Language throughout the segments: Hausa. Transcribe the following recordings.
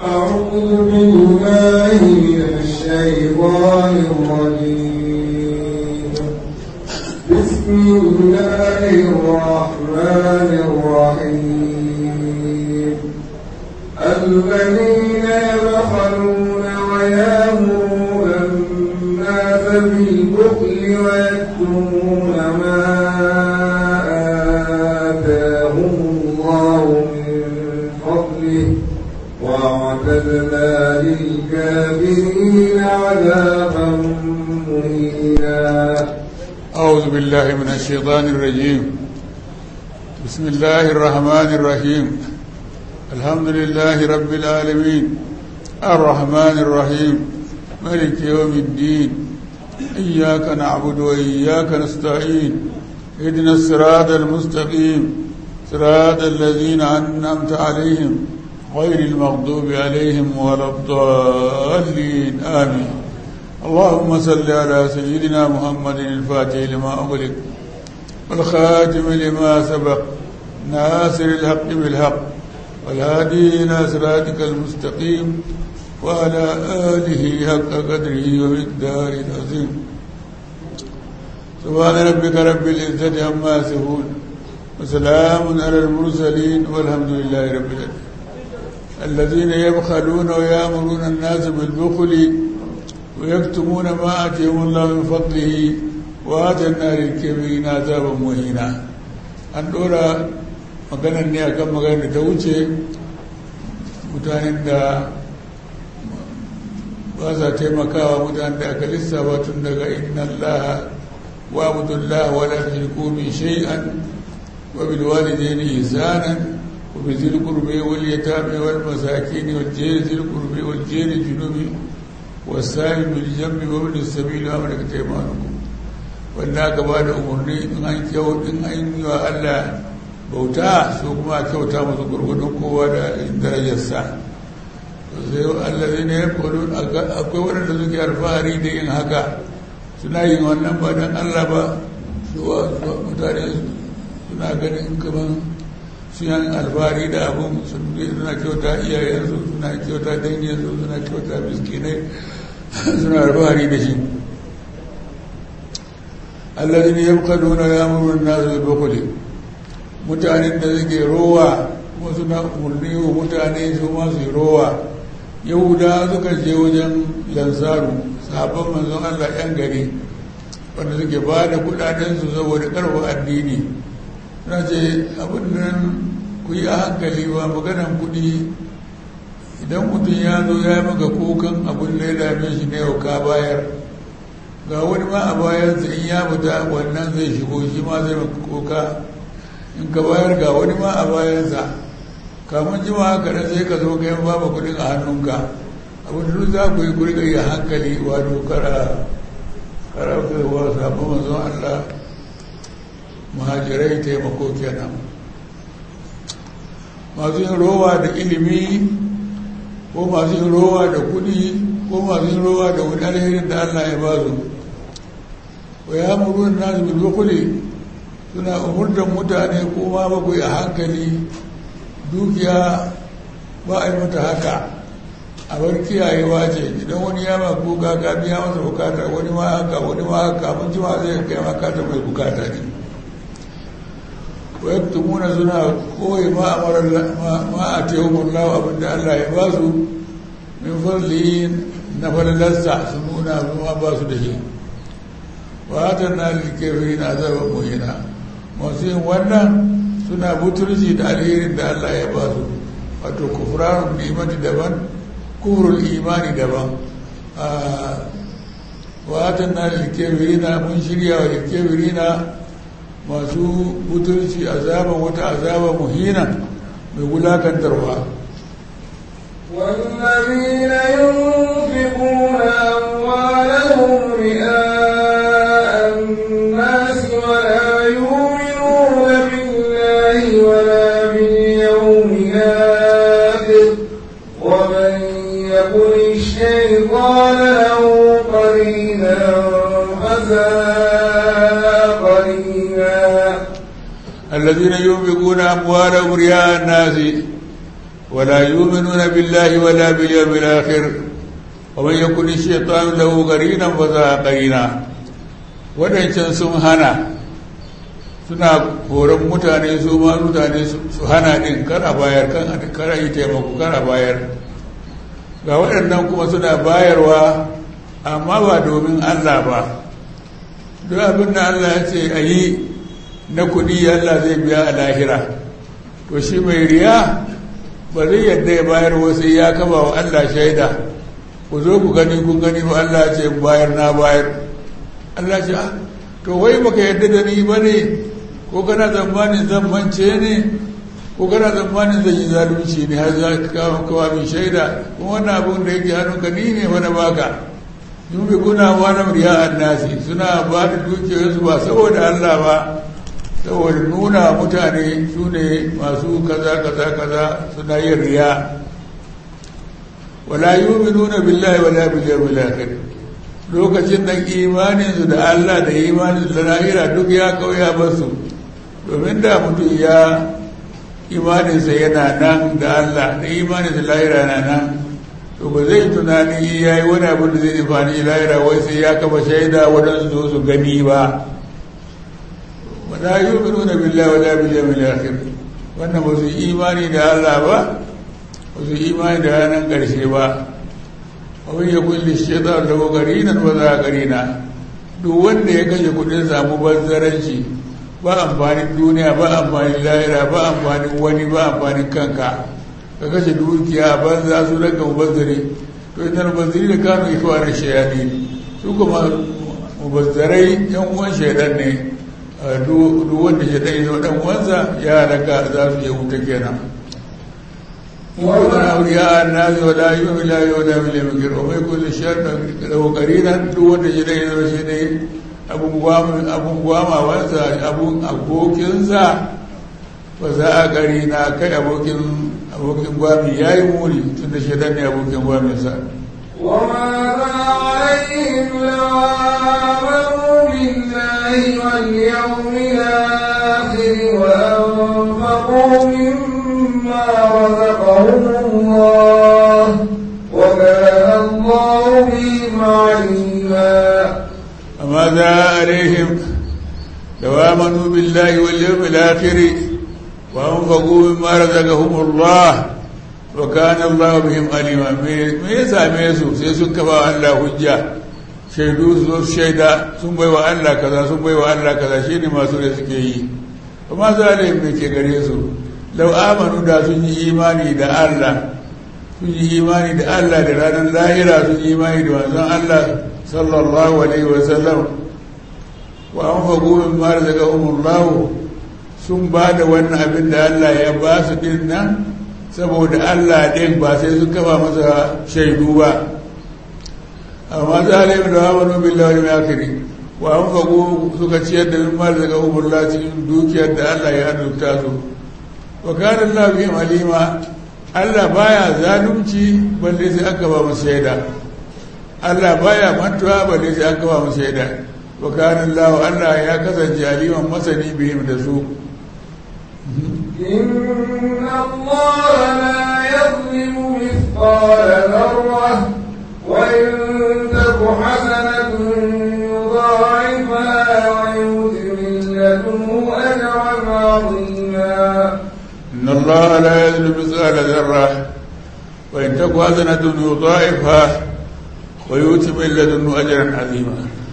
أعوذ بالله من الشيطان الرجيم بسم الله الرحمن الرحيم الذين يبخلون ويامرون الناس بالبخل ويكتمون ما آتاهم الله من فضله واعتدنا للكافرين عذابا مهينا أعوذ بالله من الشيطان الرجيم بسم الله الرحمن الرحيم الحمد لله رب العالمين الرحمن الرحيم ملك يوم الدين إياك نعبد وإياك نستعين اهدنا الصراط المستقيم صراط الذين أنعمت عليهم غير المغضوب عليهم ولا الضالين آمين اللهم صل على سيدنا محمد الفاتح لما أغلق والخاتم لما سبق ناصر الحق بالحق والهادي إلى صراطك المستقيم وعلى آله حق قدره ومقداره العظيم سبحان ربك رب العزة عما يصفون وسلام على المرسلين والحمد لله رب العالمين الذين يبخلون ويأمرون الناس بالبخل ويكتمون ما آتيهم الله من فضله وآتنا للكافرين عذابا مهينا an ɗora maganar ne a kan maganar da ta wuce mutanen da ba sa taimakawa mutanen da aka lissafa tun daga inna Allah wa abdullah wa la tushriku bi shay'an wa bil walidayni ihsanan wa bi dhil qurbi wal yatami wal masakin wal jari dhil qurbi wal jari junubi والسائل بالجنب وابن السبيل وامرك تيمانكم wanda aka ba da umarni in an kyau in an yi wa Allah bauta su kuma kyauta musu gurgudun kowa da darajarsa sai Allah zai ne ya kwado akwai waɗanda suke alfahari da yin haka suna yin wannan ba don Allah ba zuwa mutane suna ganin kaman suna alfahari da abin suna kyauta iyayensu suna kyauta danginsu suna kyauta miskinai suna alfahari da shi allazini yabqaluna ya'muruna an-nas bil bukhli mutanen da suke rowa kuma suna umarni wa mutane su ma su rowa yahuda suka je wajen lansaru sahabban manzon Allah yan gari wanda suke ba da kudaden su saboda karfa addini suna ce abin nan ku yi a hankali ba maganan kudi idan mutum ya zo ya maka kukan abin da ya dame shi ne ka bayar ga wani ma a bayansa in ya fita wannan zai shigo shi ma zai maka kuka in ka bayar ga wani ma a bayansa kamun jima haka da sai ka zo ka yan babu kudin a hannunka abin da za ku yi kuri yi hankali wato kara kara kaiwa sabon manzon Allah muhajirai taimako kenan masu yin rowa da ilimi ko masu yin rowa da kudi ko masu yin rowa da wani alherin da Allah ya ba su wa ya muru nasu bil bukuli suna umurtan mutane ko ma ba ku a hankali dukiya ba a yi mata haka a bar kiyayewa ce idan wani ya ma kuka ka biya masa bukata wani ma haka wani ma haka mun ji ma zai kai makata mai bukata ne wa yaktumuna suna koyi ma amara ma a tehumul lahu abinda Allah ya ba su min fadli na falalarsa su nuna ma ba su da shi wa atanna lil kafirin azaban muhina masu yin wannan suna butulci da alherin da Allah ya ba su wato kufranun nimati daban kufrul imani daban wa atanna lil kafirin mun shirya wa lil kafirin masu butulci azaban wata azaba muhina mai wulakantarwa والذين ينفقون أموالهم رئاء الناس ولا يؤمنون بالله ولا باليوم الآخر ومن يكن الشيطان له قرينا فساء قرينا الذين ينفقون أموالهم رياء الناس ولا يؤمنون بالله ولا باليوم الآخر ومن يكن الشيطان له قرينا فذا قرينا waɗancan sun hana suna horon mutane su ma mutane su hana ɗin kara bayar kan kara yi taimako kara bayar ga waɗannan kuma suna bayarwa amma ba domin Allah ba duk abin da Allah ya ce a yi na kuɗi Allah zai biya a lahira to shi mai riya ba zai yadda ya bayar wasu ya kaba wa Allah shaida ku zo ku gani kun gani ba Allah ce bayar na bayar Allah ce to wai baka yadda da ni ba ne ko kana zamanin zan mance ne ko kana zamanin zan yi zalunci ne har za ka kawo kawa min shaida kuma wannan abin da yake hannunka ni ne wani baka yubi kuna wani riya annasi suna ba da dukiyarsu ba saboda Allah ba saboda nuna mutane su ne masu kaza kaza kaza suna yin riya wala yu'minuna billahi wala bil yawmil akhir lokacin da imanin su da Allah da imanin su da lahira duk ya kauya basu domin da mutum ya imanin sa yana nan da Allah da imanin sa lahira na nan to ba zai tunani yayi wani abu da zai amfani lahira wai sai ya kafa shaida wadansu zo su gani ba wala yu'minuna billahi wala bil yawmil akhir wannan ba su imani da Allah ba ba su imani da ranar ƙarshe ba abin ya kulle shaitan da garinan ba za a garina duk wanda ya kashe kudin samu bazzaranci ba amfanin duniya ba amfanin lahira ba amfanin wani ba amfanin kanka ka kashe dukiya banza su daga mubazzare to ita mubazzari da kano ikwanin shayani su kuma mubazzarai yan uwan shaidan ne duk wanda shaidan ya zama dan uwansa ya raka za su yi wuta kenan ومن أولياء الناس ولا يؤمن لا يؤمن باليوم وما يكون الشر له قرينا دون جدي وشدي أبو قوام أبو قوام وانسى أبو أبوكنسا وساء قرينا كي أبوكن أبوكن قوامي يا يمولي تند شدني أبوكن قوامي سا وماذا عليهم لو آمنوا بالله واليوم الآخر وأنفقوا مما رزقهم الله وكان الله بهم عليما فماذا عليهم لو آمنوا بالله واليوم الآخر وأنفقوا مما رزقهم الله وكان الله بهم عليما me ya same su sai sun kafa Allah hujja shaidu su shaida sun bai wa Allah kaza sun bai wa Allah kaza shine masu da suke yi amma zalim me ke gare su lau amanu da sun yi imani da Allah sun yi imani da Allah da ranar lahira sun yi imani da manzon Allah sallallahu alaihi wa sallam wa an fagu min ma razaqahumullahu sun ba da wannan abin da Allah ya ba su din nan saboda Allah ɗin ba sai sun kafa masa shaidu ba amma zalim da amanu billahi wal akhir wa an fagu suka ciyar da min ma razaqahumullahu cikin dukiyar da Allah ya arzuta su wa kana Allah bihim alima Allah baya zalunci balle sai aka ba mu shaida Allah baya mantuwa balle sai aka ba mu shaida wa kana Allah Allah ya kasance aliman masani bihim da su إن الله لا يظلم مثقال ذرة وإن تك حسنة يضاعفها ويؤت من لدنه أجرا عظيما إن الله لا يظلم مثقال ذرة وإن تك حسنة يضاعفها ويؤتي من لدنه أجرا عظيما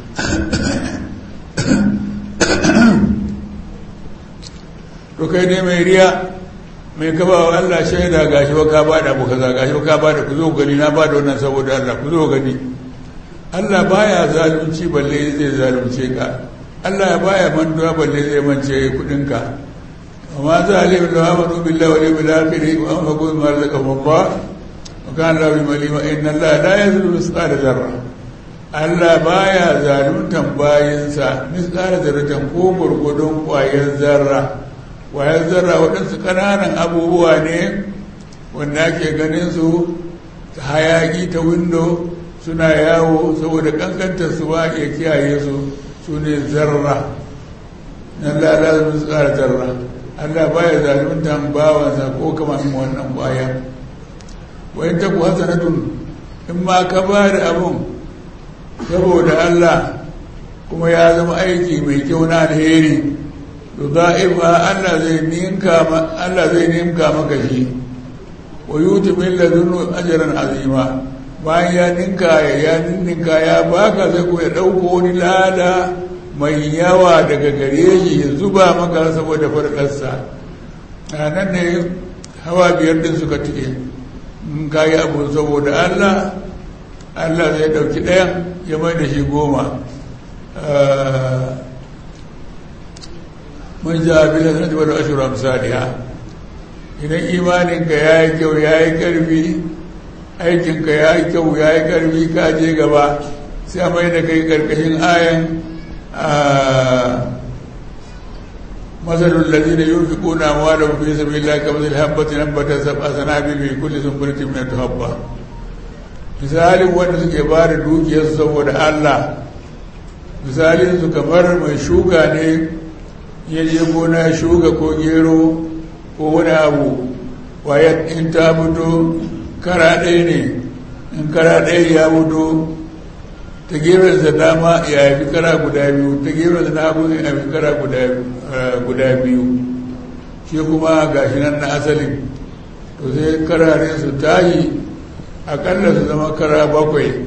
to kai ne mai riya mai kaba wa Allah shaida gashi ba ka bada abu kaza gashi ba ka bada ku zo gani na bada wannan saboda Allah ku zo gani Allah baya zalunci balle zai zalunce ka Allah baya mantuwa balle zai mance kudin ka amma zalim da amanu billahi wal yawmil akhir wa anfaqu mimma razaqahum Allah wa kana lahu malima inna Allah la yazlimu mithqala dharra Allah baya zaluntan bayinsa mithqala dharratin ko gurgudun kwayar zarra kwayar zarra waɗansu ƙananan abubuwa ne wanda ake ganin su ta hayaki ta windo suna yawo saboda ƙanƙantar su ba iya kiyaye su su ne zarra na lalata su ƙara zarra Allah baya zaluntan bawansa ko kamar wannan baya wayan ta ku hasanatun in ma ka ba da abun saboda Allah kuma ya zama aiki mai kyau na alheri to za'ifa Allah zai ninka Allah zai ninka maka shi wa yuti min ladunnu ajran azima bayan ya ninka ya ninka ya baka sai ko ya dauko wani lada mai yawa daga gare shi ya zuba maka saboda farkarsa a nan ne hawa biyar din suka tike in ka yi abu saboda allah allah zai dauki ɗayan ya mai da shi goma mun ja bila zan ji wani ashirin misaliya idan imaninka ya yi kyau ya yi ƙarfi aikinka ya yi kyau ya yi ƙarfi ka je gaba sai a mai da kai ƙarƙashin ayan مثل الذين ينفقون أموالهم في سبيل الله كمثل حبة نبتت سبع سنابل في كل سنبلة من حبة misalin wanda suke ba da dukiyarsu saboda Allah misalin su kamar mai shuka ne ya je gona shuka ko gero ko wani abu waya in ta fito kara ɗaya ne in kara ɗaya ya fito ta gefensa dama ya haifi kara guda biyu ta gefensa na hagu ya haifi kara guda biyu shi kuma gashi nan na asalin to sai kararin su tashi akalla su zama kara bakwai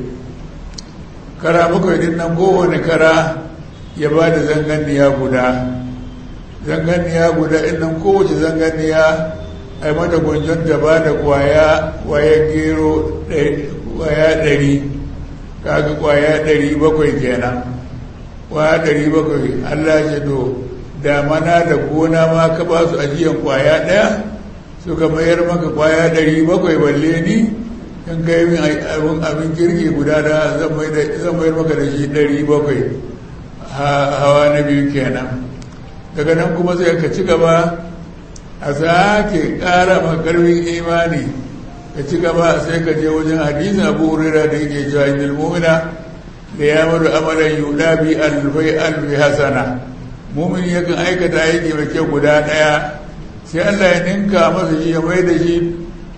kara bakwai din nan kowane kara ya ba da zanganiya guda zanganiya guda in nan kowace zanganiya a yi mata gwanjon ta ba da kwaya kwaya gero kwaya ɗari kaga kwaya ɗari bakwai kenan kwaya ɗari bakwai allah ce to damana da gona ma ka ba su ajiyan kwaya ɗaya suka mayar maka kwaya ɗari bakwai balle ni in kai min abin abin kirki guda da zan mayar maka da shi ɗari bakwai hawa na biyu kenan daga nan kuma sai ka ci gaba a sake ƙara makarfin imani ka ci gaba sai ka je wajen hadisin abu hurera da yake cewa inda mumina da ya maru amalan yuda bi alfai alfi hasana mumin yakan aikata aiki mai kyau guda ɗaya sai allah ya ninka masa shi ya mai da shi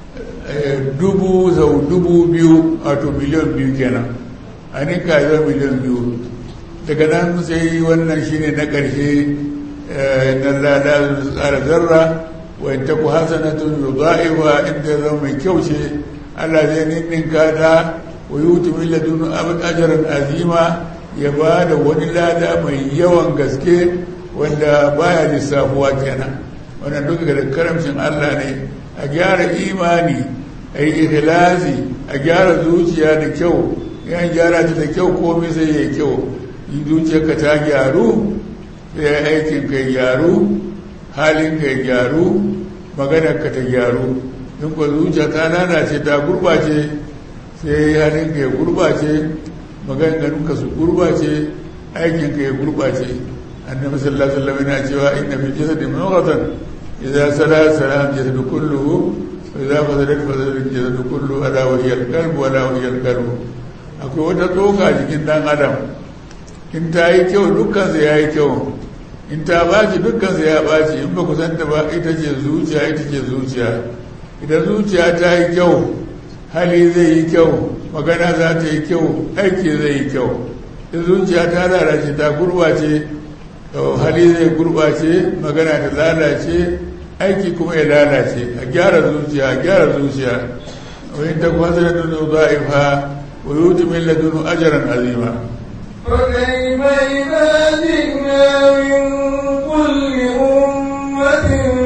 dubu sau dubu biyu wato miliyan biyu kenan a ninka ya miliyan biyu daga nan sai wannan shine na ƙarshe na lada tsara zarra wa in taku hasanatun yudha'ifa in ta zama mai kyau ce Allah zai ninninka ta wa yuti min ladun ajran azima ya ba da wani lada mai yawan gaske wanda baya lissafuwa kenan wannan duka da karamcin Allah ne a gyara imani a yi ikhlasi a gyara zuciya da kyau yan gyara ta da kyau komai sai ya kyau in zuciyarka ta gyaru sai aikin ka gyaru halin ka gyaru maganar ka ta gyaru in ko zuciya ta lalace ta gurbace sai halin ka ya gurbace maganganun ka su gurbace aikin ka ya gurbace annabi sallallahu alaihi wasallam yana cewa inna fil jasadi mawghatan idza sala salam jasadu kulluhu wa idza fasadat fasada jasadu kulluhu ala wa hiya al-qalb wa la wa hiya al-qalb akwai wata tsoka jikin dan adam in ta yi kyau dukkan ya yi kyau in ta baci dukkan ya baci in ba ku santa ba ita ce zuciya ita ce zuciya idan zuciya ta yi kyau hali zai yi kyau magana za ta yi kyau aiki zai yi kyau in zuciya ta lalace ta gurbace hali zai gurbace magana ta lalace aiki kuma ya lalace a gyara zuciya a gyara zuciya wani ta kwasa da nuna za'ifa wa yuti min ladunu ajaran azima فكيف إذا جئنا من كل أمة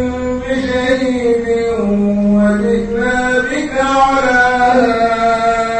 بشهيد وجئنا بك على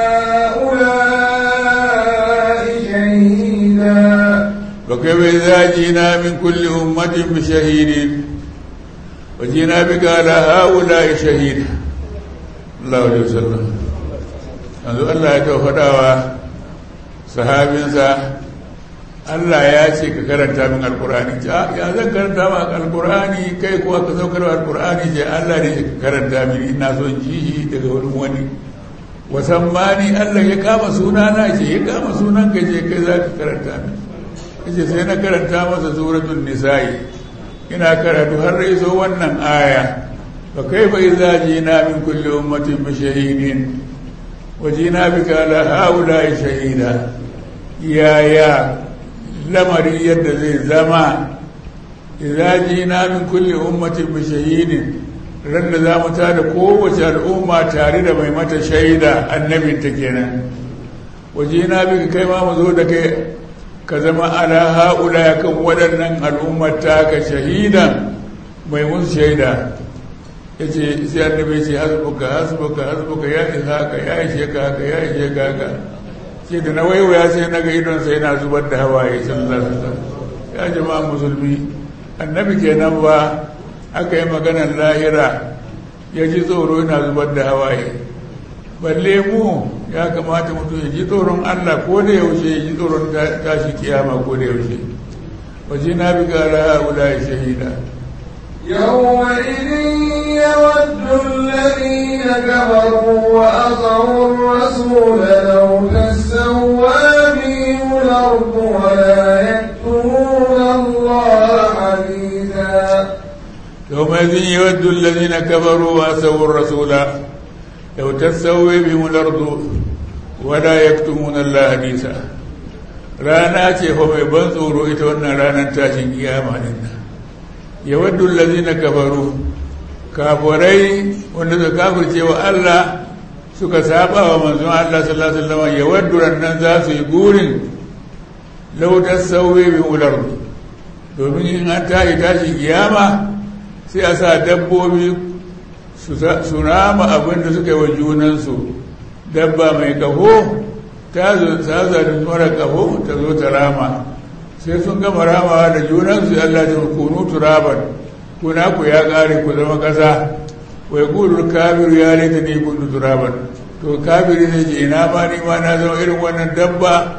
هؤلاء شهيدا وكيف إذا جئنا من كل أمة بشهيد وجئنا بك على هؤلاء شهيدا الله عليه وسلم yanzu Allah ya taɓa faɗawa sahabinsa Allah ya ce ka karanta min alkur'ani ya zan karanta ma alkur'ani kai kuwa ka saukar alkur'ani ce Allah ne ka karanta min ina son ji daga wurin wani wasan mani Allah ya kama sunana ce ya kama sunan ka ce kai za ka karanta min kace sai na karanta masa suratul nisa'i ina karatu har da iso wannan aya fa kaifa idza jina min kulli ummatin bi shahidin wa jina bika ala haula'i shahida ya ya lamari yadda zai zama idza jina min kulli ummatin bi shahidin ran da za mu tada kowace al'umma tare da mai mata shaida annabinta kenan waje na bi kai ma mu zo da kai ka zama ala haula ya kan waɗannan al'ummar ka shahidan mai musu shaida ya ce sai annabi ce hasbuka hasbuka hasbuka ya isa ka ya ishe ka haka ya ishe ka haka ce da na waiwaya sai na ga idon sai na zubar da hawaye sallallahu alaihi wasallam ya jama'a musulmi annabi kenan ba aka yi maganar lahira ya ji tsoro yana zubar da hawaye balle mu ya kamata mutum ya ji tsoron allah ko da yaushe ya ji tsoron tashi kiyama ko da yaushe waje na bi gara haula ya shahida يومئذ يود الذين كفروا وأطعوا الرسول لو تسوى بهم الأرض ولا يكتمون الله حديثا يومئذ يود الذين كفروا وأسوا الرسول لو تسوي بهم الأرض ولا يكتمون الله حديثا rana ce fa mai ban tsoro ita wannan ranar tashin kiyama din nan ya waddu allazina kafaru kafirai wanda suka kafirce wa Allah suka saba wa manzon Allah sallallahu alaihi wasallam ya waddu rannan za su yi gurin law tasawwi bi ular domin in an tashi tashin kiyama sai a sa dabbobi su rama abin da suka yi wa junansu dabba mai kaho ta zarin mara kaho ta zo ta rama sai sun gama ramawa da junansu Allah ta kunu turaban kuna ku ya kare ku zama kasa wai kudur kabiru ya laita ne kundu turaban to kabiri zai ce ina ma ni ma na zama irin wannan dabba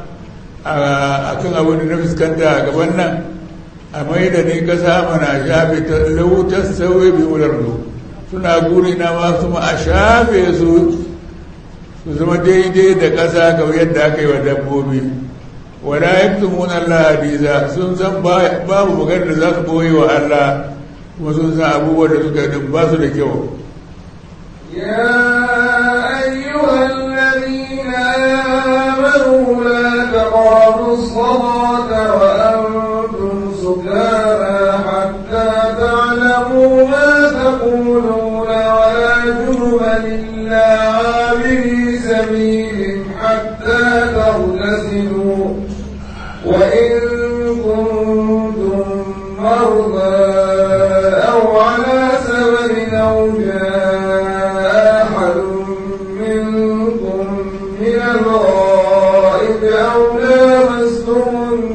a kan abin da na fuskanta a gaban nan a mai da ni kasa mana shafe ta lautar sauye bi wular suna guri na masu ma a shafe su su zama daidai da ƙasa kamar yadda aka yi wa dabbobi wala yaktumun Allah hadiza sun san babu magana da za su boye wa Allah kuma sun san abubuwan da suka yi ba su da kyau يا أيها الذين آمنوا لا تقربوا الصلاة وأنتم سكارى حتى تعلموا ما تقولون ولا جنبا إلا عابري سبيل حتى تغتسلوا وإن كنتم مرضى أو على سبب أو جاء أحد منكم من الغائب أو لامستم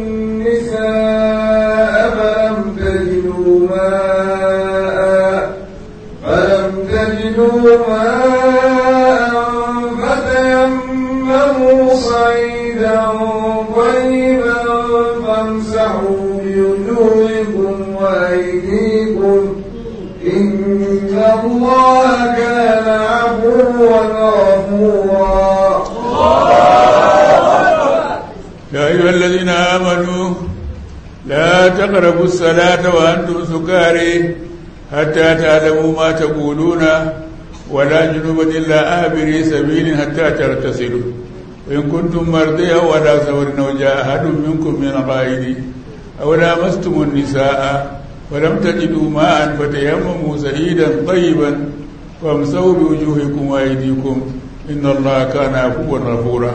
النساء فلم تجدوا ماء فلم تجدوا ماء فتيمموا صعيدا طيبا فامسحوا بوجوهكم وأيديكم إن الله كان عفوا غفورا يا أيها الذين آمنوا لا تقربوا الصلاة وأنتم سكاري حتى تعلموا ما تقولون ولا جنوبا إلا آبري سبيل حتى تغتسلوا وإن كنتم مرضي أو على سفر أو جاء أحد منكم من الغائب أو لامستم النساء ولم تجدوا ماء فتيمموا سعيدا طيبا فامسوا بوجوهكم وأيديكم إن الله كان عفوا غفورا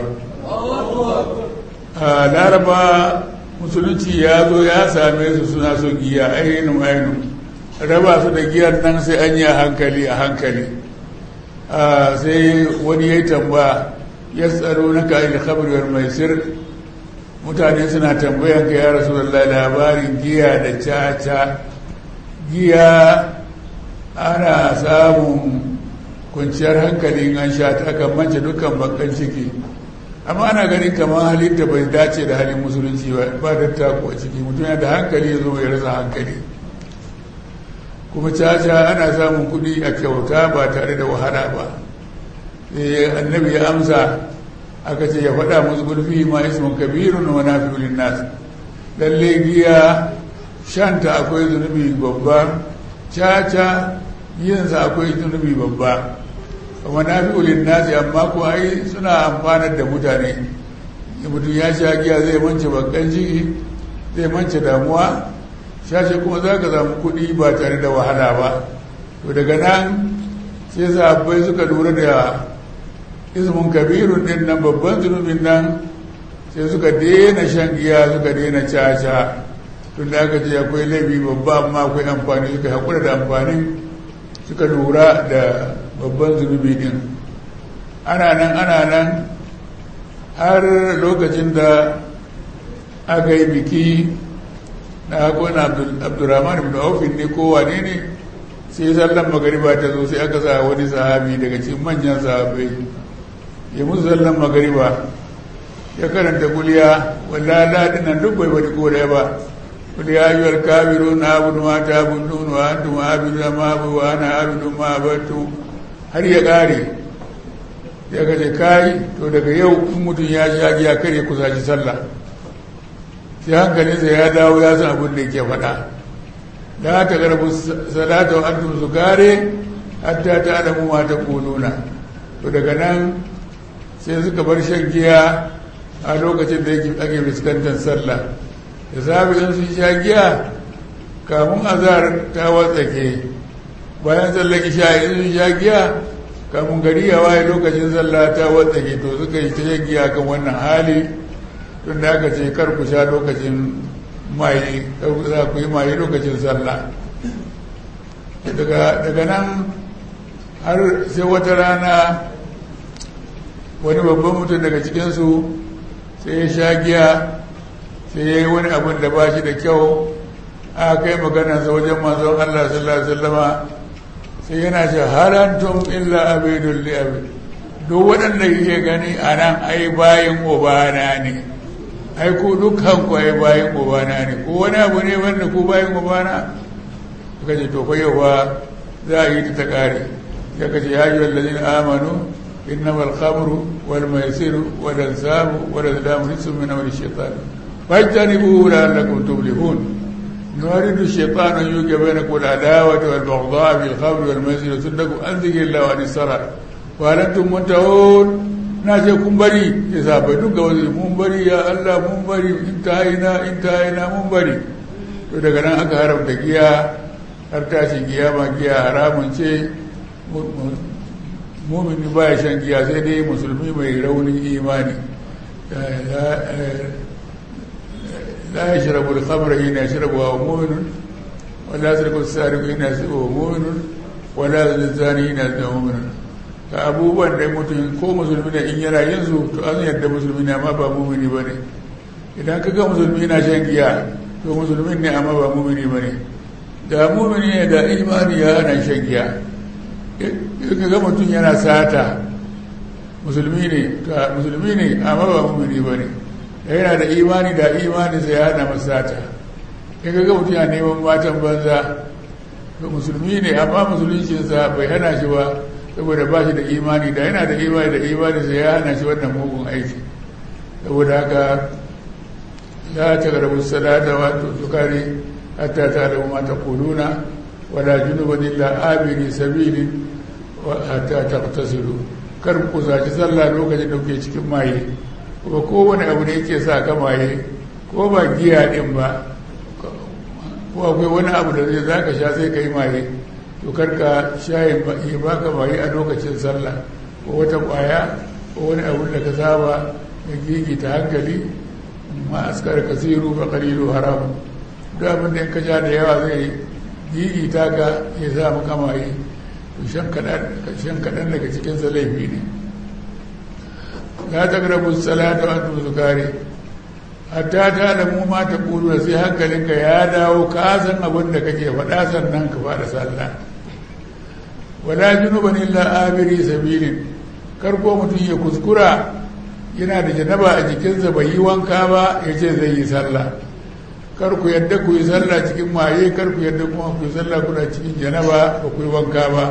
a laraba musulunci ya zo ya same su suna so giya ainihin ainihin raba su da giyar nan sai an yi a hankali a hankali sai wani ya yi tamba ya tsaro na ka'il khabarwar mai sir mutane suna tambayan ka ya rasu labarin giya da caca giya ana samun kwanciyar hankali an sha ta kan mance dukkan bakan ciki amma ana ganin kamar halin da bai dace da halin musulunci ba da tako a ciki mutum yana da hankali ya zo ya rasa hankali kuma caca ana samun kuɗi a kyauta ba tare da wahala ba annabi ya amsa aka ce ya faɗa musu gulfi ma ismun kabirun wa nafi'ul nas lalle giya shanta akwai zunubi babba caca yinsa akwai zunubi babba kuma na fi ulin nasi amma ko ai suna amfanar da mutane mutum ya sha giya zai mance bakan ciki zai mance damuwa shashe kuma za ka samu kuɗi ba tare da wahala ba to daga nan sai sahabbai suka lura da ismin kabirun din nan babban zunubin nan sai suka daina shan giya suka daina caca tun da aka ce akwai laifi babba amma akwai amfani suka haƙura da amfanin suka lura da babban zunubi din ana nan ana nan har lokacin da aka yi biki na hakon abdurrahman ibn aufin ne ko wane ne sai sallan magariba ta zo sai aka sa wani sahabi daga cikin manyan sahabai ya musu sallan magariba ya karanta kuliya walla ladin nan duk bai bari ko da ba kuliya ayyuhal kafirun abudu ma ta'budun wa antum abidu ma abu wa ana abidu ma abatu har ya kare ya kace kai to daga yau in mutum ya sha giya kare kusaci sallah sai hankalinsa ya dawo ya san abin da yake faɗa la ta garbu salata wa antum sukare hatta ta alamu ma ta kuluna to daga nan sai suka bar shan giya a lokacin da yake ake fuskantar sallah da safi in sun sha giya kamun azar ta watsake bayan sallar isha in sun sha giya kamun gari ya waye lokacin sallah ta watsake to suka yi ta shan giya kan wannan hali tun da aka ce kar ku sha lokacin maye za ku yi maye lokacin sallah daga nan har sai wata rana wani babban mutum daga cikinsu sai ya sha giya sai ya yi wani abin da ba shi da kyau aka kai maganarsa wajen manzon Allah sallallahu Alaihi wasallama sai yana ce harantum illa abidun li abid duk waɗanda yake gani a nan ai bayan obana ne ai ku dukkan ku ai bayan ubana ne ko wani abu ne wanda ku bayan ubana suka ce to fa yau ba za a yi ta kare ya kace ya yi wallazin amanu innama al-khamru wal maisiru wal ansabu wal azlamu rijsun min amali shaytan fajtanibu la'allakum tuflihun نريد الشيطان أن يوجب بينكم العداوة والبغضاء في الخمر والميسر وصدكم عن ذكر الله وعن الصلاة وهل أنتم منتهون na ce kun bari ya sabai duka wasu mun bari ya Allah mun bari in ta haina in ta haina mun bari to daga nan aka haramta giya har tashin giya ma giya haramun ce mumini ba ya shan giya sai dai musulmi mai raunin imani la ya shirabu da khamra yana ya shirabu wa muminun wala ya shirabu sariku yana ya shirabu wa muminun wala ya zani yana ya muminun ta abubuwan da mutum ko musulmi ne in yana yin su to an yadda musulmi ne amma ba mumini ba ne idan ka ga musulmi na shan giya to musulmi ne amma ba mumini ba ne da mumini ne da imani ya hana shan giya in ka ga mutum yana sata musulmi ne to musulmi ne amma ba mumini ba ne da yana da imani da imani sai ya hana masa sata in ka ga mutum yana neman matan banza to musulmi ne amma musuluncinsa bai hana shi ba saboda ba shi da imani da yana da imani da imani sai ya hana shi wannan mugun aiki saboda haka la ta garabu salata wa to sukari hatta ta da ma ta kuluna wala junuban illa abiri sabili wa hatta taqtasilu kar ku zaci sallah lokacin da kuke cikin maye kuma kowane abu ne yake sa ka maye ko ba giya din ba ko akwai wani abu da zai zaka sha sai ka yi maye to karka shayin ya baka bayi a lokacin sallah ko wata kwaya ko wani abun da ka saba ya gigita hankali ma askar kasiru fa qalilu haram duk abin da ka sha da yawa zai gigita ka ya sa maka maye to shan kadan shan kadan daga cikin sa laifi ne la taqrabu salata wa antum sukari hatta ta da mu ma ta kulu sai hankalinka ya dawo ka san abin da kake faɗa sannan ka fara sallah wala junuban illa abiri sabilin kar ko mutum ya kuskura yana da janaba a jikinsa bai yi wanka ba ya ce zai yi sallah kar ku yadda ku yi sallah cikin maye kar ku yadda kuma ku yi sallah kuna cikin janaba ba ku yi wanka ba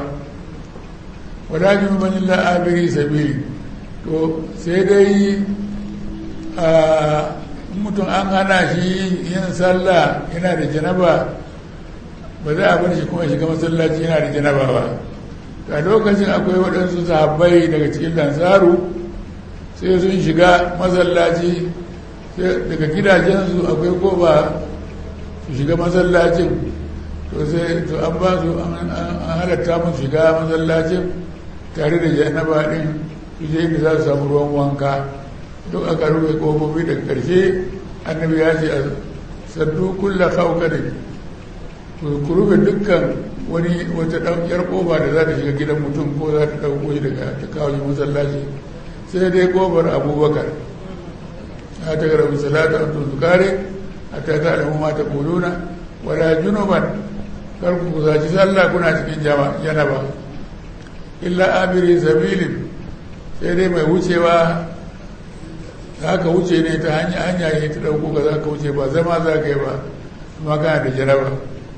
wala junuban illa abiri sabilin to sai dai in mutum an hana shi yin sallah yana da janaba ba za a bar shi kuma shiga masallaci yana da janaba ba a lokacin akwai waɗansu sahabbai daga cikin lansaru sai sun shiga masallaci daga gidajensu akwai koba su shiga masallacin to sai to an ba su an halatta musu shiga masallacin tare da janaba din su je inda za su samu ruwan wanka duk aka rufe kofofi daga ƙarshe annabi ya ce a saddu kulla kawkarin ku rufe dukkan wani wata ɗaukiyar kofa da za ta shiga gidan mutum ko za ta ɗauko shi daga ta kawo shi masallaci sai dai kofar abubakar a ta gara misalata a tuntukare a ta ta alamu mata kuluna wala junuban kar ku kusaci sallah kuna cikin janaba illa abiri sabilin sai dai mai wucewa za ka wuce ne ta hanya hanya ne ta ɗauko ka za ka wuce ba zama za ka yi ba kuma kana da janaba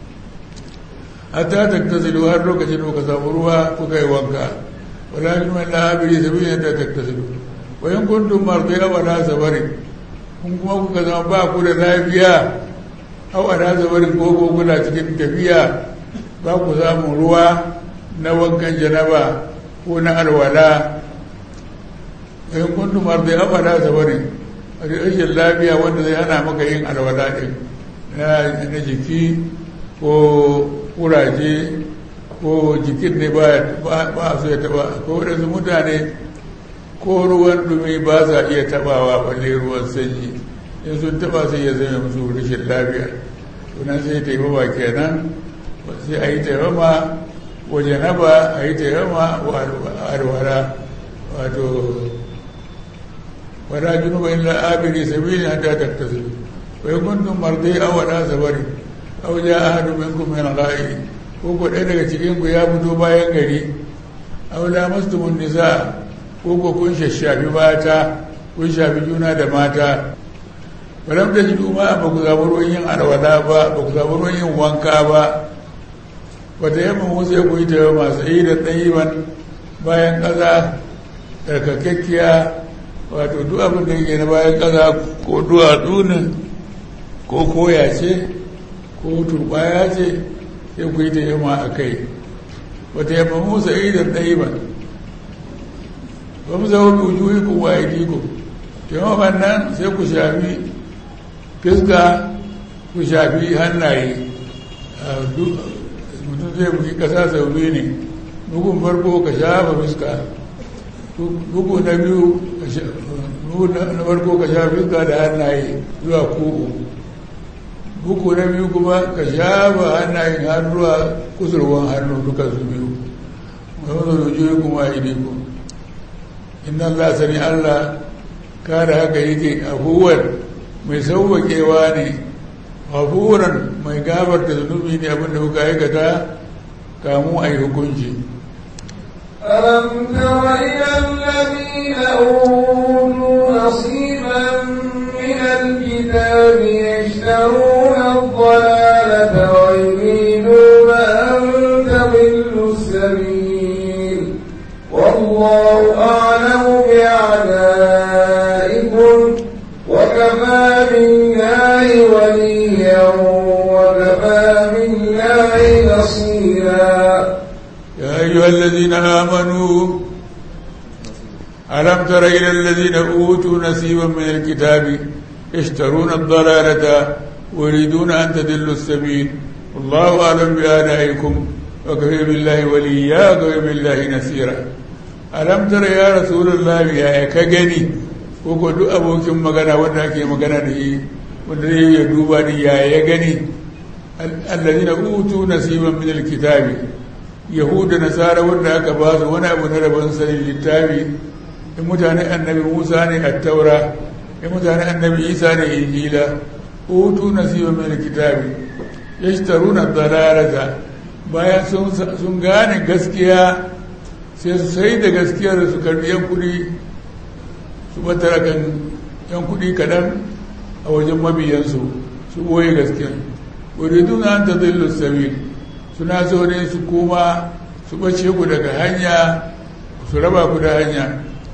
hatta taktasilu har lokacin da ka samu ruwa kuka yi wanka wala min man la abiri sabila ta taktasilu wa in kuntum mardiya wala sabarin kun kuma kuka zama ba ku da lafiya aw ala sabarin ko ko kuna cikin tafiya ba ku samu ruwa na wankan janaba ko na alwala wa in kuntum mardiya aw ala sabarin rashin lafiya wanda zai hana maka yin alwala din na jiki ko kuraje ko jikin ne ba su ya taba ko waɗansu mutane ko ruwan dumi ba sa iya tabawa balle ruwan sanyi in sun taba sai ya zama musu rashin lafiya tunan sai taimama kenan sai a yi taimama waje na ba a yi taimama wa alwara wato wala junuba illa abiri sabili hatta taktasilu wa kuntum mardi aw wala sabari aw ja ahadu minkum min al-ghaib ko ko ɗaya daga cikin ku ya fito bayan gari aw la mastumun nisa ko ko kun shashafi mata kun shafi juna da mata walam da jidu ma ba ku zaɓi ruwan yin alwala ba ba ku zaɓi ruwan yin wanka ba wata yamma wasu ya kuyi ta masu yi da ɗayiban bayan ƙasa tsarkakakkiya wato duk abin da yake na bayan ƙasa ko duwatsu ne ko koya ce ko turbaya ce sai ku yi ta yamma a kai wata yamma musa yi da ɗayiban ba mu zama bi wujuhi ku wa ku taimakon nan sai ku shafi fiska ku shafi hannaye mutum zai buki kasa sau biyu ne bugun farko ka shafa fiska bugu na biyu na farko ka shafa fiska da hannaye zuwa kuku bugu na biyu kuma ka shafa hannayen har zuwa kusurwan hannu duka su biyu wanda rujuyi kuma a idiku inna Allah sani Allah kada haka yake abubuwan mai sauwaƙewa ne abubuwan mai gabar da zunubi ne abinda kuka aikata kamu a yi hukunci ألم تر إلى الذين أوتوا نصيبا من الكتاب يشترون الضلالة ويريدون أن تضلوا السبيل والله أعلم بأعدائكم وكفى بالله وليا وكفى بالله نصيرا يا أيها الذين آمنوا ألم تر إلى الذين أوتوا نصيبا من الكتاب يشترون الضلالة ويريدون أن تدلوا السبيل والله أعلم بآلائكم وكفى بالله وليا وكفى بالله نصيرا ألم تر يا رسول الله يا كجني ko duk abokin magana wanda ake magana da shi wanda zai ya duba ni ya ya gani allazina utu nasiban min alkitabi yahuda nasara wanda aka ba su wani abu na rabon sanin littafi in mutane annabi musa ne a taura in mutane annabi isa ne injila utu nasiban min alkitabi yashtaruna dalalata bayan sun gane gaskiya sai su sai da gaskiyar su karbi yan kudi su batara kan yan kudi kaɗan a wajen mabiyansu su boye gaskiya wuridu na an ta zillu sabil suna so ne su koma su bace ku daga hanya su raba ku da hanya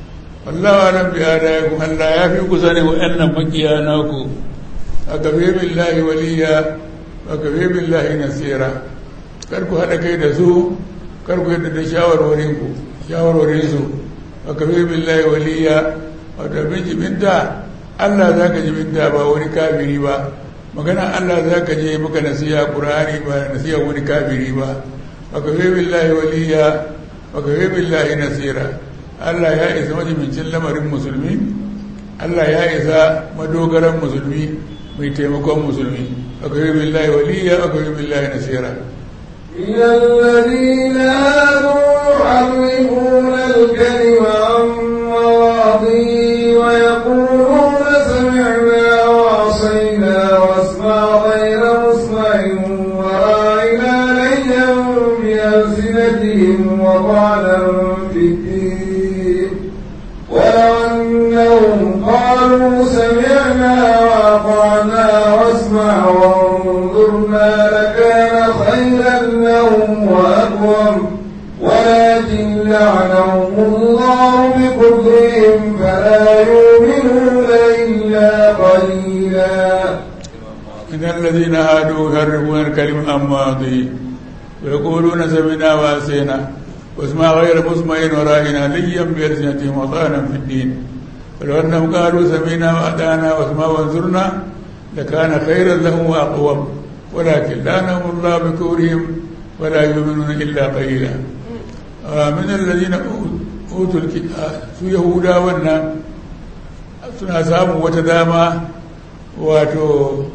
wallahu alam bi adaikum Allah ya fi ku sani wa'annan makiya naku akafe billahi waliya akafe billahi nasira kar ku hada kai da su kar ku yadda da shawarwarin ku shawarwarin su akafe billahi waliya wato bin jibinta Allah za ka jibinta ba wani kafiri ba magana Allah za ka je maka nasiya Qur'ani ba nasiya wani kafiri ba akafe billahi waliya akafe billahi nasira Allah ya isa majibincin lamarin musulmi Allah ya isa madogaran musulmi mai taimakon musulmi akwai billahi waliya akwai billahi nasira من الذين هادوا يحرفون الكلم عن مواضيه ويقولون سمعنا وعصينا واسمع غير مسمع وراعنا ليا بألسنتهم وطعنا في الدين ولو أنهم قالوا سمعنا وأطعنا واسمع وانظرنا لكان خيرا لهم وأقوم ولكن لعنهم الله بكفرهم فلا يؤمنون إلا قليلا إن الذين هادوا يحرفون الكلم عن مواضعه ويقولون سمعنا وعصينا واسمع غير مسمع ورائنا ليا بألسنتهم وطعنا في الدين ولو أنهم قالوا سمعنا وأطعنا واسمع وانظرنا لكان خيرا لهم وأقوم ولكن لعنهم الله بكفرهم ولا يؤمنون إلا قليلا آه من الذين أوتوا الكتاب su Yahuda wannan suna samun wata dama wato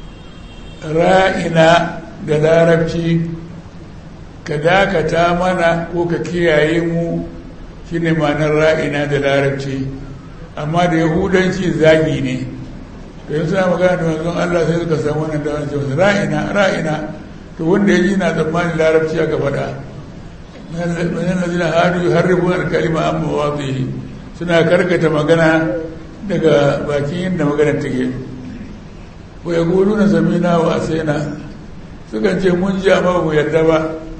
ra'ina da larabci ka dakata mana ko ka kiyaye mu shine ma'anar ra'ina da larabci amma da yahudanci zagi ne to yin suna magana da manzon Allah sai suka samu wannan damar cewa ra'ina ra'ina to wanda ya ji na tsammanin larabci aka faɗa manan lazina hadu harribu al-kalima an mawadhihi suna karkata magana daga bakin yadda maganar take wa yaquluna samina wa asaina sukan ce mun ji amma mu yarda ba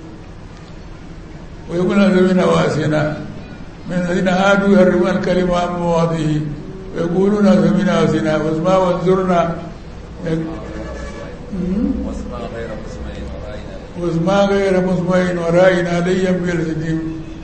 wa yaquluna samina wa asaina من الذين هادوا يحرمون الكلمة عن مواضعه ويقولون سمعنا وسنا واسمع وانظرنا واسمع غير مسمع ورائنا ليا بيرسدهم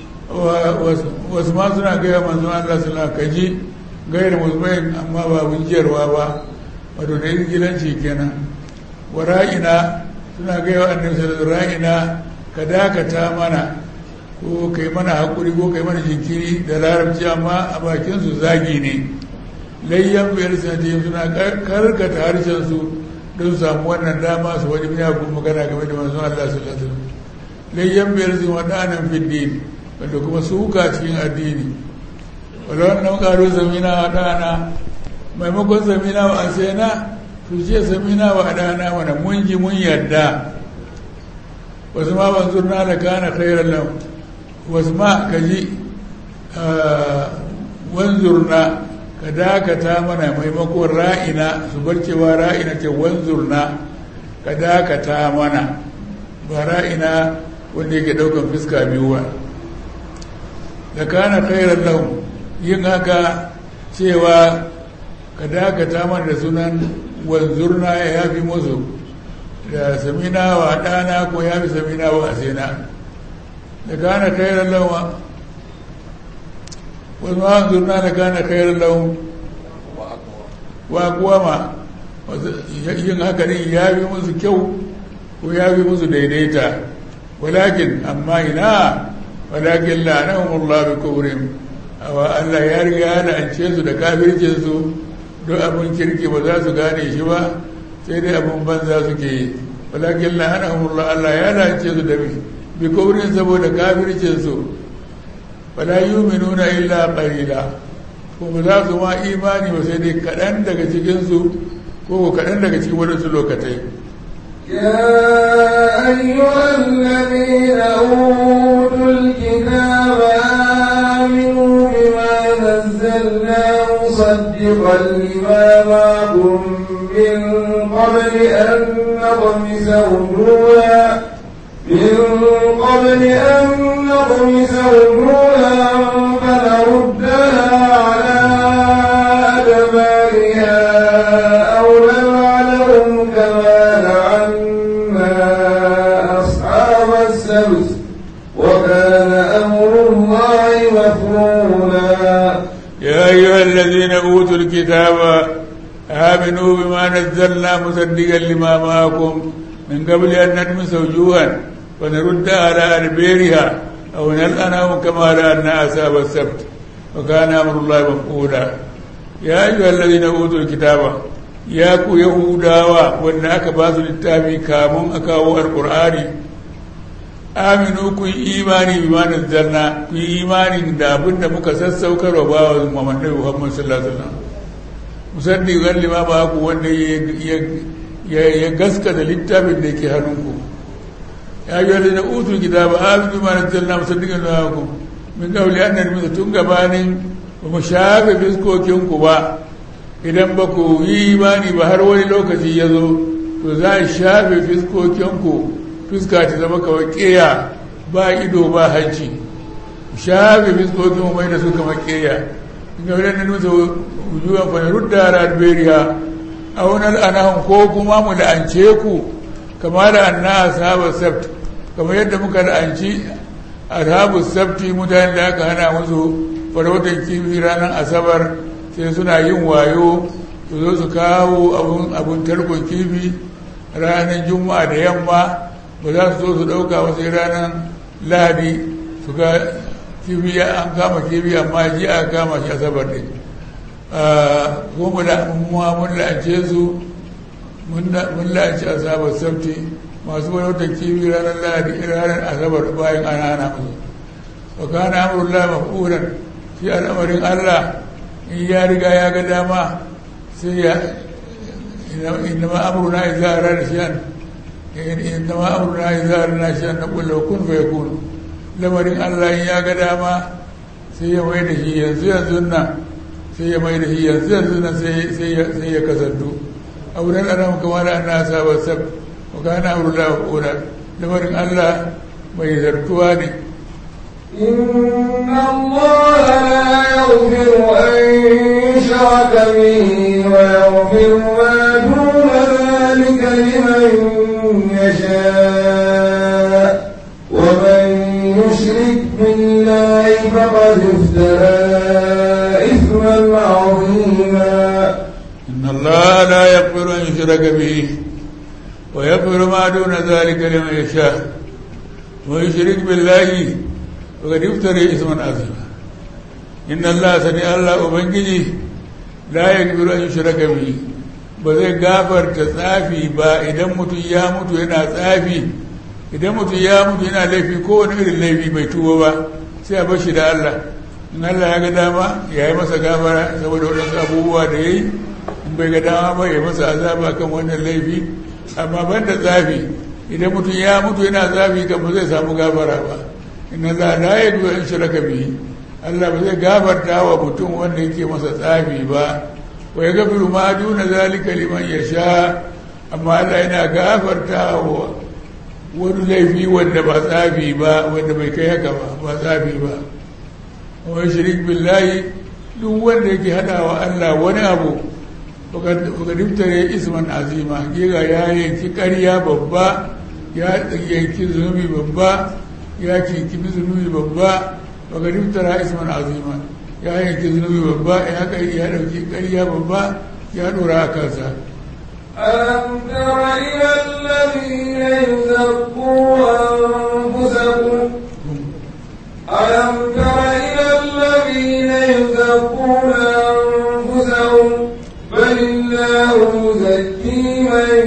واسمع سنا غير منزوع الله سنا كجي غير مسمع أما باب جروا با wato da izgilanci kenan wa ra'ina suna gaya wa annabi sallallahu alaihi ra'ina ka dakata mana ko kai mana haƙuri ko kai mana jinkiri da larabci amma a bakinsu zagi ne layyan biyar sanatiyar suna karkata harshensu don samu wannan dama su wani miyagun magana game da manzon Allah sallallahu alaihi wasallam layyan biyar sun waɗanan fiddin wanda kuma suka cikin addini wala wannan ƙaro zamina wa ɗana maimakon zamina wa asena su ce zamina wa ɗana wani mun ji mun yarda wasu ma ban zurna da kana khairan lahu wasu ma ka ji wanzurna ka dakata mana maimakon ra'ina su bar cewa ra'ina ce wanzurna ka dakata mana ba ra'ina wanda yake daukan fuska biyu ba da kana khairan lahu yin haka cewa ka dakata mana da sunan wanzurna ya yafi musu da samina wa ɗana ko ya fi samina wa asena da kana khairan lahu wasu ma zurna da kana khairan lahu wa kuwama yin haka din ya fi musu kyau ko ya fi musu daidaita walakin amma ina walakin la'anahum Allah bi kufrihim awa Allah ya riga ya la'ance su da kafircin su duk abin kirki ba za su gane shi ba sai dai abin banza suke yi walakin la'anahum Allah Allah ya la'ance su da bi kufrin saboda kafircin su wala yu'minuna illa qalila kuma za su ma imani ba sai dai kaɗan daga cikinsu ko kaɗan daga cikin waɗansu lokatai يا أيها الذين أوتوا الكتاب آمنوا بما نزلنا مصدقا لما معكم من قبل أن نطمس وجوها من قبل أن نطمس وجوها فنردها أيها الذين أوتوا الكتاب آمنوا بما نزلنا مصدقا لما معكم من قبل أن نلمس وجوها ونرد على أدبيرها أو نلأنهم كما لأنا أصحاب السبت وكان أمر الله مفعولا يا أيها الذين أوتوا الكتاب يا كو يهوداوا وأن أكباس للتابي كامون أكاو القرآن aminu ku yi imani bi ma nazzalna ku yi imani da abin da muka sassaukar wa bawa Muhammad Muhammad sallallahu alaihi wasallam musaddiqan lima ba ku wanda ya gaskata littafin da yake hannunku ya yi wani na utul kitaba aminu bi ma nazzalna musaddiqan lima ku min qawli an narmi tun gabanin ba mu shafe fiskokinku ba idan ba ku yi imani ba har wani lokaci ya zo to za a shafe fiskokinku fuska ta zama kawai keya ba ido ba hanci shafe fiskokin mu mai da su kama keya inda wadda na nusa wujuwan fa rudda radberiya a wani al'anahun ko kuma mu la'ance ku kama da anna ashabar sabt kamar yadda muka la'anci ashabar sabti mutane da aka hana musu farautar kifi ranar asabar sai suna yin wayo su zo su kawo abun tarkon kifi ranar juma'a da yamma ba za su zo su ɗauka wasu ranar lahadi su ga kibi an kama kibi amma ji a kama shi asabar ne ko mun la'ance su mun la'ance asabar sabti masu wani kibi ranar lahadi ranar asabar bayan an hana musu wa kana amurullah mafuran shi al'amarin allah in ya riga ya ga dama sai ya inna ma amuruna idza arada shay'an إنما أمرنا إذا أردنا شيئا نقول له كن فيكون lamarin Allah in ya ga dama sai ya mai da shi yanzu yanzu nan sai ya mai da shi yanzu yanzu nan sai ya kasantu a wurin adam kamar da ana saba sab wa kana amru la qura lamarin Allah mai zartuwa ne إن الله لا يغفر أن يشرك به ويغفر ما دون ذلك لمن يشاء ومن يشرك بالله فقد افترى إثما عظيما إن الله لا يغفر أن يشرك به ويغفر ما دون ذلك لمن يشاء ويشرك بالله فقد افترى إثما عظيما إن الله سمع الله وبنجي لا يغفر أن يشرك به ba zai gafarta tsafi ba idan mutum ya mutu yana tsafi idan mutum ya mutu yana laifi kowane irin laifi bai tuba ba sai a bashi da Allah in Allah ya ga dama ya yi masa gafara saboda waɗansu abubuwa da ya yi in bai ga dama ba ya masa azaba kan wannan laifi amma ban da tsafi idan mutum ya mutu yana tsafi kan ba zai samu gafara ba in Allah la ya duwa in shiraka bihi Allah ba zai gafarta wa mutum wanda yake masa tsafi ba wa ya gafiru ma duna zalika liman ya sha amma Allah yana gafarta wa wani laifi wanda ba tsafi ba wanda bai kai haka ba ba tsafi ba wa shirik billahi duk wanda yake hada wa Allah wani abu baka diftare isman azima giga ya yanki ƙarya babba ya yanki zunubi babba ya kinki zunubi babba baka diftara isman azima ya yanki zunubi babba ya kai ya dauki ƙarya babba ya dora a kansa ألم تر إلى الذين يزكوا أنفسهم ألم تر إلى الذين يزكون أنفسهم بل الله يزكي من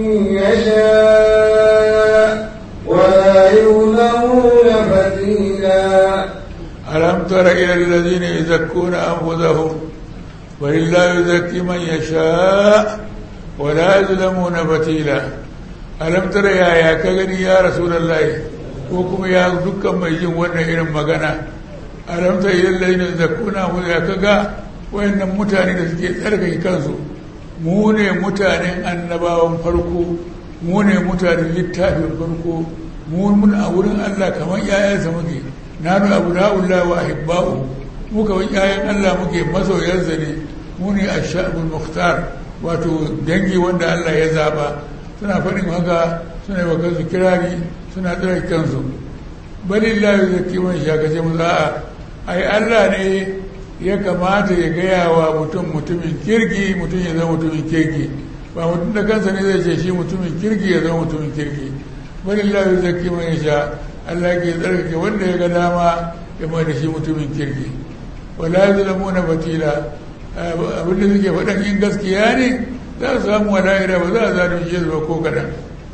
يشاء ولا يظلمون فتيلا ألم تر إلى الذين يزكون أنفسهم ولله يزكي من يشاء ولا يظلمون فتيلا ألم تر يا يا كغني يا رسول الله وكم يا دكان mai jin wannan irin magana alam ta ilal ladina zakuna mu ya kaga wayannan mutane da suke tsarkake kansu mu ne mutanen annabawan farko mu ne mutanen littafin farko mu mun a wurin Allah kamar yayansa muke nanu abna'ullah wa ahibba'u mu kamar yayan Allah muke masoyansa ne mu ne ashabul mukhtar wato dangi wanda Allah ya zaba suna faɗin haka suna yi wa kansu kirari suna tsare kansu balillahi zaki man shaka ce mu za'a ai Allah ne ya kamata ya gaya wa mutum mutumin kirki mutum ya zama mutumin kirki ba mutum da kansa ne zai ce shi mutumin kirki ya zama mutumin kirki wani lafi zaki mai sha Allah ke tsarkake wanda ya ga dama ya mai da shi mutumin kirki wala ya zalamu na fatila abinda suke faɗan in gaskiya ne za su samu wala'ira ba za a zaɗin shi ba ko kaɗan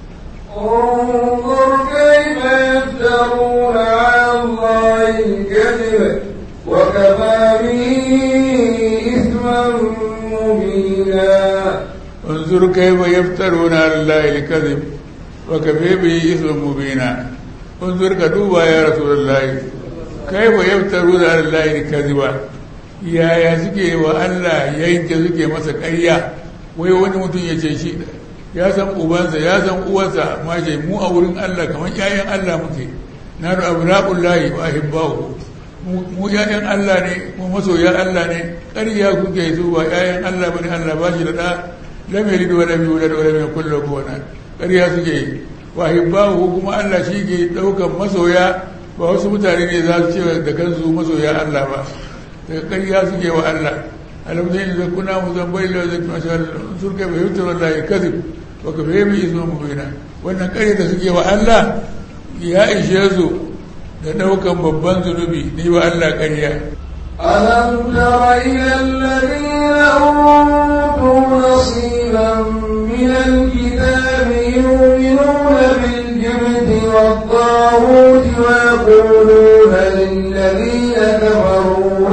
انظر كيف يفترون على الله الكذب وكفى به إثما مبينا انظر كيف يفترون على الله الكذب وكفى به إثما مبينا انظر كدوبا يا رسول الله كيف يفترون على الله الكذب yaya suke wa Allah yanke suke masa ƙarya wai wani mutum ya ce shi ya san ubansa ya san uwarsa ma ce mu a wurin Allah kamar ƴaƴan Allah muke na da abraqul lahi wa ahibbahu mu ƴaƴan Allah ne mu masoya Allah ne ƙarya kuke su ba ƴaƴan Allah bane Allah ba shi da da lam yalid wa lam yulad wa lam yakul lahu kufuwan ƙarya suke wa ahibbahu kuma Allah shi ke daukan masoya ba wasu mutane ne za su ce da kansu masoya Allah ba daga ƙarya suke wa Allah alamzai da kuna mu zan bai da zai masu sun kai bai hutar Allah ya kazi ba ka bai mai iso mu baina wannan ƙarya da suke wa Allah ya ishe su da ɗaukan babban zunubi ni wa Allah ƙarya ألم تر إلى الذين أوتوا نصيبا من الكتاب يؤمنون بالجبت والطاغوت ويقولون للذين كفروا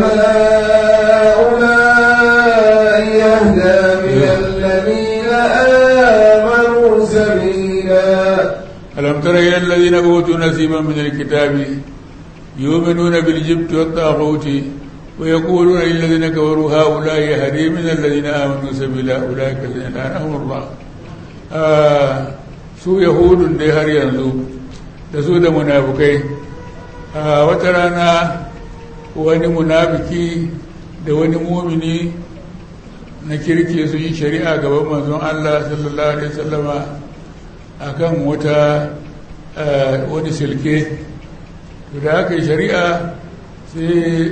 هؤلاء يهدى من الذين آمنوا سبيلا ألم تر إلى الذين أوتوا نصيبا من الكتاب يؤمنون بالجبت والطاغوت ويقولون للذين كفروا هؤلاء يهدي من الذين آمنوا سبيلا أولئك الذين لعنهم الله آه su yahudun dai har yanzu da su da munafukai a wata rana wani munafiki da wani mumini na kirki su yi shari'a gaban manzon Allah sallallahu alaihi wasallama akan wata wani silke da aka yi shari'a sai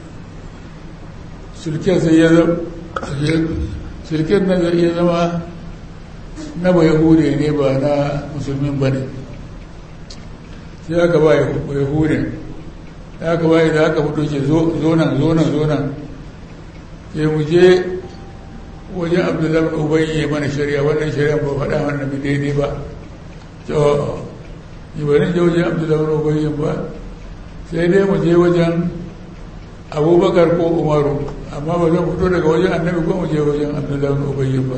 silken sai ya zama silken nan zai iya zama na ba yahude ne ba na musulmin ba ne sai aka ba yahude da aka ba da aka fito ce zo nan zo nan zo nan sai mu je wajen abdullahi bin ubayi ya mana shari'a wannan shari'a ba faɗa mana bi daidai ba to ni ba je wajen abdullahi bin ubayi ba sai dai mu je wajen abubakar ko umaru amma ba zan fito daga wajen annabi ko mu je wajen abdullahi bin ubayi ba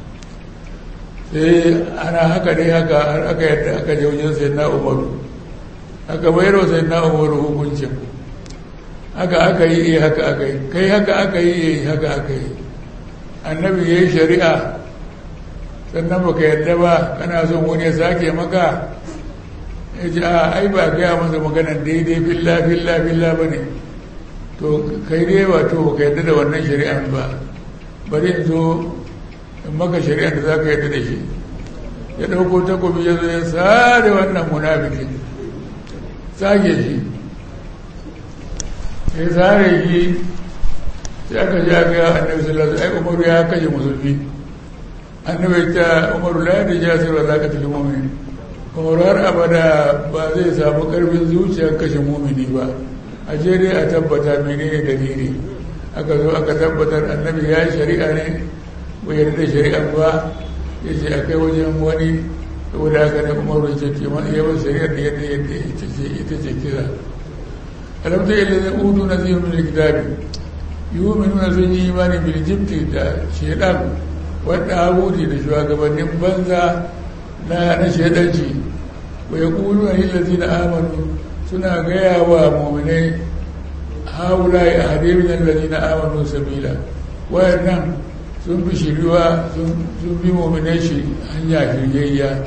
sai ana haka dai haka har aka yadda aka je wajen sai na umaru aka bayar wa sai na umaru hukuncin haka aka yi haka aka yi kai haka aka yi haka aka yi annabi ya yi shari'a sannan baka yadda ba kana son wani ya sake maka ya ce a ai ba gaya masa maganan daidai filla filla filla ba ne to kai dai ba to baka yadda da wannan shari'an ba bari in zo in maka shari'ar da za ka yadda da shi ya ɗauko takobi ya zo ya sare wannan munafikin sage shi ya sare shi sai aka ji aka yi annabi sallallahu alaihi umaru ya kashe musulmi annabi ta umaru la da jasir wa zaka fil mu'min umaru har abada ba zai samu karfin zuciyar kashe mumini ba a je dai a tabbata menene dalili aka zo aka tabbatar annabi ya yi shari'a ne bai yarda da shari'ar ba ya ce a kai wajen wani saboda haka ne umaru ya ce yawan shari'ar da yadda yadda ita ce kira alamta yadda zai udu na zai min kitabi yuminuna sun yi imani bil jibti da shaidan wadda abuti da shugabannin banza na na shaidanci wa yaqulu lil na amanu suna gaya wa mu'minai haula ya hade min allazina amanu sabila wayannan sun fi shiriwa sun bi mu'minai shi hanya shiryayya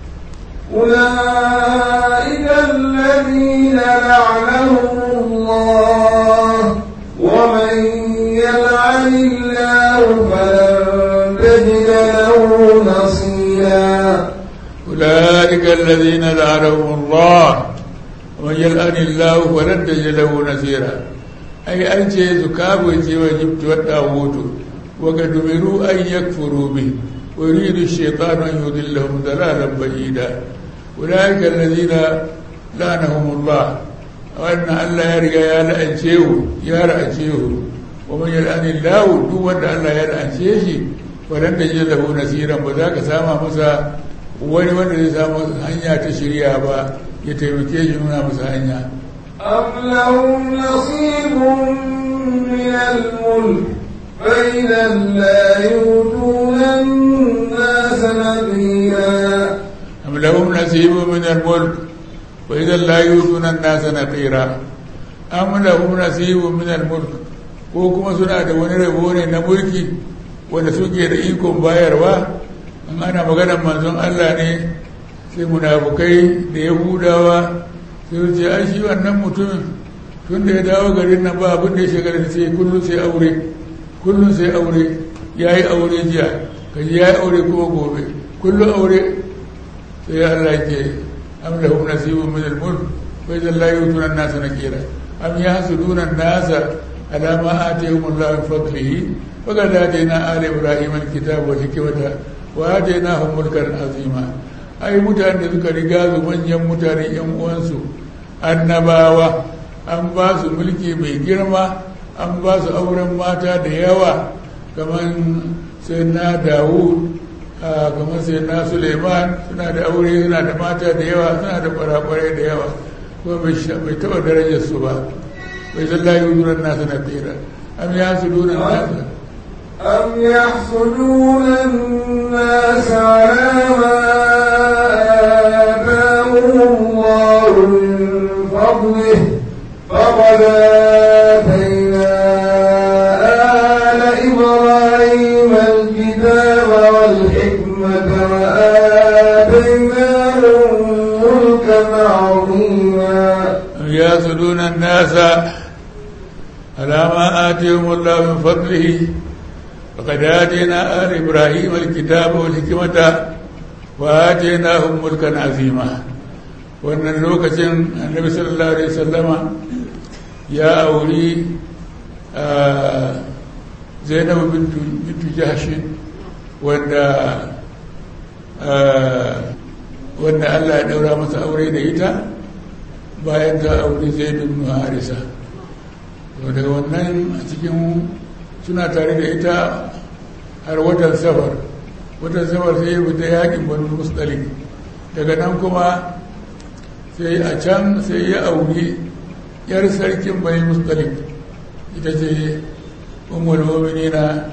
أولئك الذين لعنهم الله ومن يلعن الله فلن تجد له نصيرا أولئك الذين لعنهم الله ومن يلعن الله فلن تجد له نصيرا ai an ce su kabo ce wa jibti wadda hoto waka dumiru an yakfuru bi wa yuridu shaytanu an yudillahum dalalan ba'ida ulaika alladhina lanahumullah wannan Allah ya riga ya la'ance hu ya la'ance hu wa man yal'ani Allah duk wanda Allah ya la'ance shi wadan da jin lahu nasiran ba za ka sama masa wani wanda zai samu hanya ta shirya ba ya taimake shi nuna masa hanya أم لهم نصيب من الملك فإذا لا يؤتون الناس نذيرا أم لهم نصيب من الملك وإذا لا يؤتون الناس نقيرا أم لهم نصيب من الملك ko kuma suna da wani rabo ne na mulki wanda suke da ikon bayarwa in ana maganar manzon Allah ne sai munafukai da yahudawa sai ce ai shi wannan mutumin tun da ya dawo garin nan ba abin da ya shiga da sai kullum sai aure kullum sai aure ya yi aure jiya kaji ya yi aure kuma gobe kullum aure sai ya Allah ke am lahum nasibun min al-mulk wa idza la yutuna an-nasa nakira am yahsuduna an-nasa ala ma atahum Allah min fadlihi faqad atayna ala ibrahim al-kitaba wal hikmata wa atainahum mulkan azima ai mutane da suka riga su manyan mutane yan uwansu annabawa an ba su mulki mai girma an ba su auren mata da yawa kamar sai na dawud kamar sai na suleiman suna da aure suna da mata da yawa suna da kwarakwarai da yawa kuma bai taba darajar su ba bai zalla yi wuzuran nasa na tsira am ya su nuna nasa أم يحسدون الناس على ما آتاهم الله من فضله فقد آتينا آل إبراهيم الكتاب والحكمة وآتيناهم ملكا عظيما أم يحسدون الناس على ما آتيهم الله من فضله فقد آتينا آل إبراهيم الكتاب والحكمة وآتيناهم ملكا عظيما wannan lokacin annabi sallallahu alaihi wasallama ya auri zainabu bintu jahshin wanda wanda Allah ya daura masa aure da ita bayan ta auri zaid ibn harisa to daga wannan a cikin suna tare da ita har watan safar watan safar sai ya fita yakin banu musdalik daga nan kuma sai a can sai ya auri yar sarkin bani musdalik ita ce umar mominina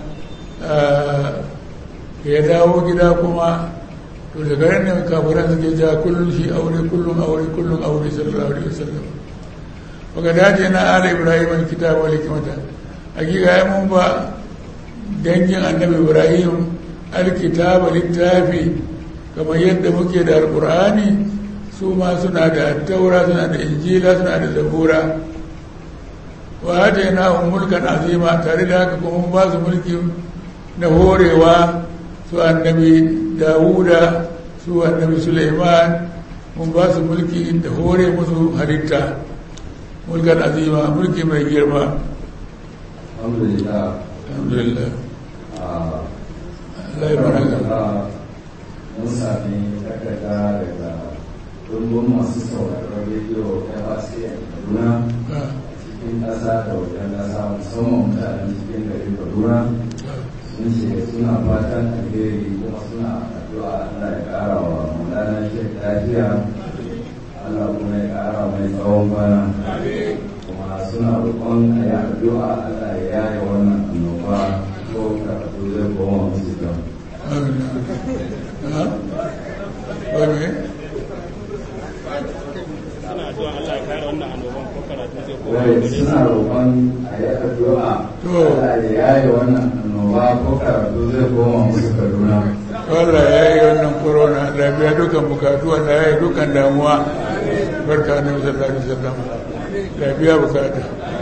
da ya dawo gida kuma to da garin ne kafiran suke ja kullum shi aure kullum aure kullum aure sallallahu alaihi wasallam baka dace na ala ibrahim alkitab wal hikmata hakika ya mun ba dangin annabi ibrahim alkitab littafi kamar yadda muke da alqur'ani su ma suna da taura suna da injila suna da zabura wa hadaina mulkan azima tare da haka kuma mun ba su mulki na horewa su annabi dawuda su annabi suleiman mun ba su mulki da hore musu halitta mulkan azima mulki mai girma alhamdulillah alhamdulillah a Allah ya baraka mun sami takarda daga dumbin masu sauraron rediyo FRC a Kaduna Ah, cikin ƙasa da wajen ƙasa musamman mutanen cikin garin Kaduna ah, sun ce suna fatan alheri kuma suna addu'a Allah ya ƙara wa Maulana Sheikh lafiya Allah kuma ya ƙara mai tsawon kwana kuma suna roƙon a yi addu'a Allah ya yaye wannan annoba ko karatu zai koma musu kyau. amin. Ah? Wai me? ana addu'a Allah ya kare wannan annoban ko karatu zai koma Wai gare su. suna roƙon a yi addu'a To. Allah ya yaye wannan annoba ko karatu zai koma musu Kaduna. Allah ya yi wannan corona lafiya dukan bukatu Allah ya yi dukan damuwa barka na sallallahu alaihi wasallam lafiya bukata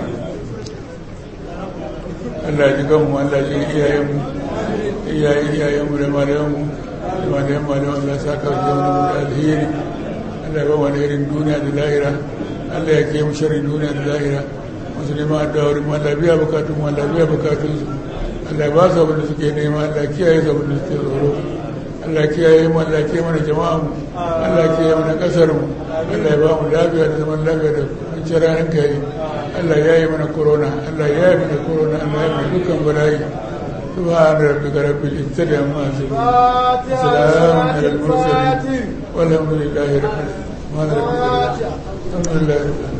Allah ji kanmu Allah ji iyayenmu iyayen iyayenmu da malayanmu da malayan malayan Allah sa ka ji wani da alheri Allah ya ba wani irin duniya da lahira Allah ya ke mu sharri duniya da lahira masu neman addu'a wurin Allah biya bukatun Allah biya bukatun su Allah ba su abin da suke nema Allah kiyaye su abin da suke tsoro Allah kiyaye mu Allah kiyaye mana jama'a mu Allah kiyaye mana kasar mu Allah ya ba mu lafiya da zaman lafiya da kwanciyar hankali Allah ya yi mana corona Allah ya yi mana corona Allah ya yi mana dukkan bala'i سبحان ربك رب العزة عما يصفون وسلام على المرسلين والحمد لله رب العالمين الحمد لله رب العالمين